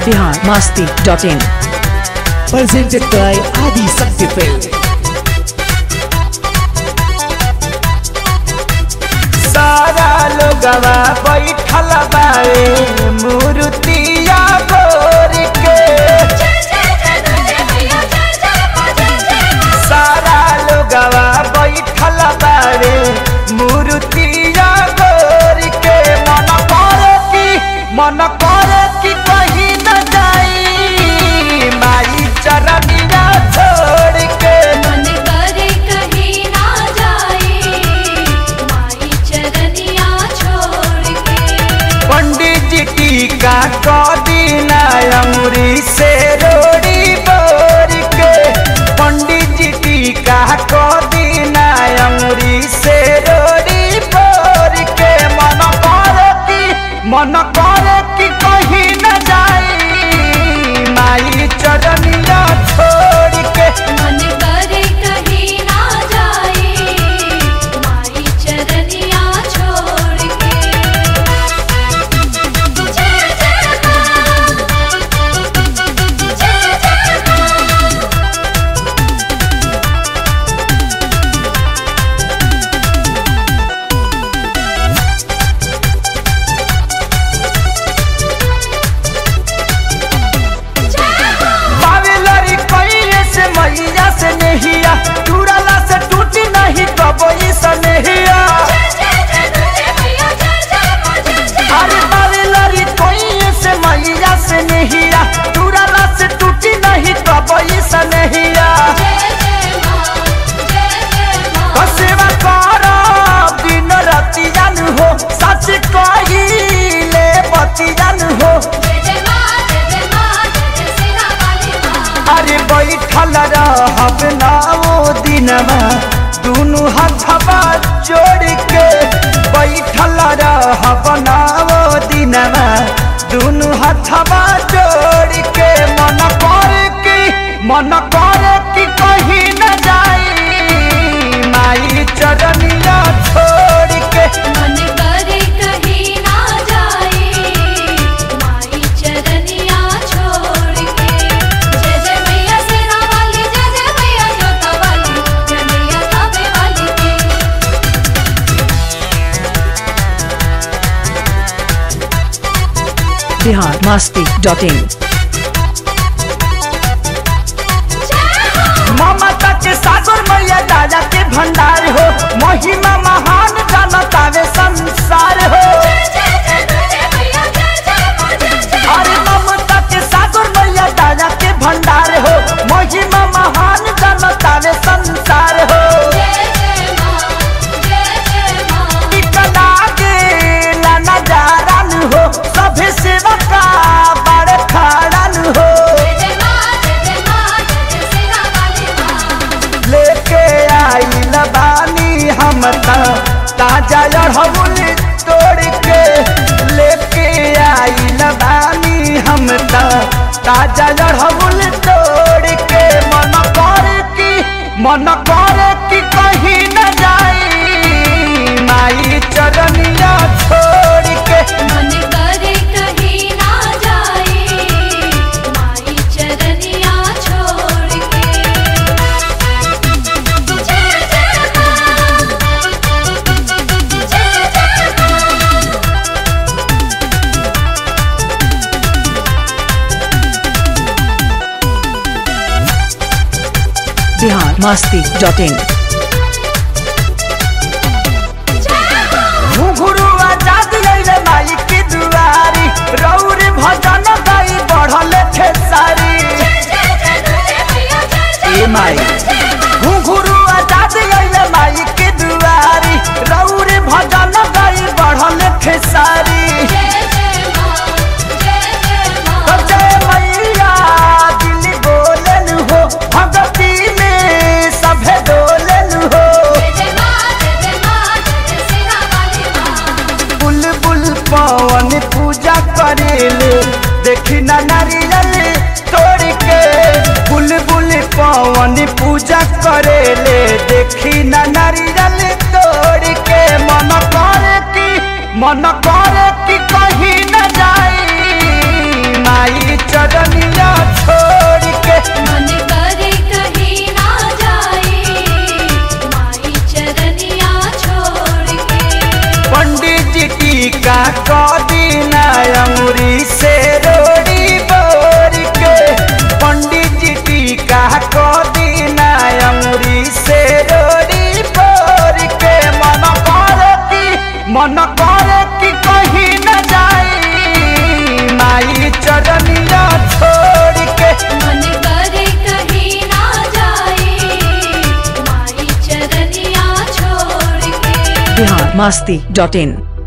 Bihar Masti dot in presented by Adi Shakti Film. सारा लोगवा बैठल बाए मूर्तिया गोर के सारा लोगवा बैठल बाए मूर्तिया गोर के मन करे कि मन करे कि कहीं न जाई माई चरनिया छोड़ के मन करे कहीं ना जाए माई चरनिया छोड़ के पंडित जी टीका कदीना अमरी से रोड़ी बोर के पंडित जी टीका कदीना अमरी से रोड़ी बोर के मन करे कि मन करे कि कहीं न जाई माई चरनिया छोड़ के मन करे कहीं ना जाए माई चरनिया छोड़ के जय जय मां जय जय मां बावेलरी कइले से मैया से नहिया टूरला से टूटी नहीं कबई से नहिया अरे बावेलरी कइले से मैया से नहिया टूरला से टूटी नहीं कबई से नहिया सेवा कर दिन राति जान हो सच कहिले बती जान हो अरे बैठल रहब ना ओ दिनमा दुनु हथवा जोड़ के बैठल रहब ना ओ दिनमा दुनु हथवा जोड़ के मन कर कि मन कर कि कहीं न जाई माई चरनिया छोड़ के मन करे कहीं ना जाए माई चरनिया छोड़ के जय जय मैया सेना वाली जय जय मैया जोता वाली जय मैया कावे वाली की बिहार मस्ती डॉट इन ममता के सागर मैया राजा के भंडार हो महिमा महान जनतावे संसार हो अरे ममता के सागर मैया राजा के भंडार हो महिमा महान जनतावे संसार हो टिकला के ला नजारन हो सभे सेवका बड़ खड़न हो लेके आइल बानी हम त ताजा अड़हुल तोड़ के लेके आइल बानी हम त ताजा अड़हुल तोड़ के मन कर कि मन कर कि कहीं न जाई माई चरनिया छोड़ के मन करे कहीं ना जाए माई चरनिया छोड़ के जय जय मां जय जय मां बिहार मस्ती डॉट इन घुघुरु आजाद अइले माई की दुआरी रौर भजन गाई बढ़ल खेसारी ए माई घुघुरु आजाद अइले माई की दुआरी रौर भजन गाई बढ़ल खेसारी तो जय मैया दिल बोलन हो भगती में सभे डोलन हो बुलबुल पवन पूजा करेले देखी ना नारियल तोड़ के बुलबुल पवन पूजा करेले देखी ना नारियल तोड़ के मन करे कि मन करे कि कहीं न जाई माई चर masti.in